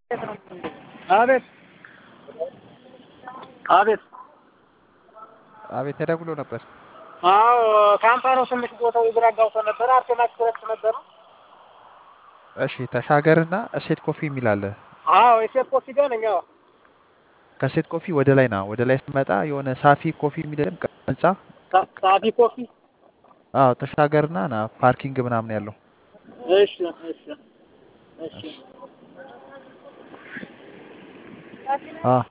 አቤት አቤት አቤት ተደውሎ ነበር። አዎ ካምፓኒው ትንሽ ቦታው ግራ አጋብቶ ነበር። አርቴማ ኤክስፕረስ ነበር። እሺ ተሻገርና እሴት ኮፊ የሚል አለ። አዎ የሴት ኮፊ ጋር ነኝ። አዎ ከሴት ኮፊ ወደ ላይ ና። ወደ ላይ ስትመጣ የሆነ ሳፊ ኮፊ የሚል የለም? ህንጻ ሳ- ሳፊ ኮፊ። አዎ ተሻገርና ና። ፓርኪንግ ምናምን ያለው እሺ እሺ እሺ አዎ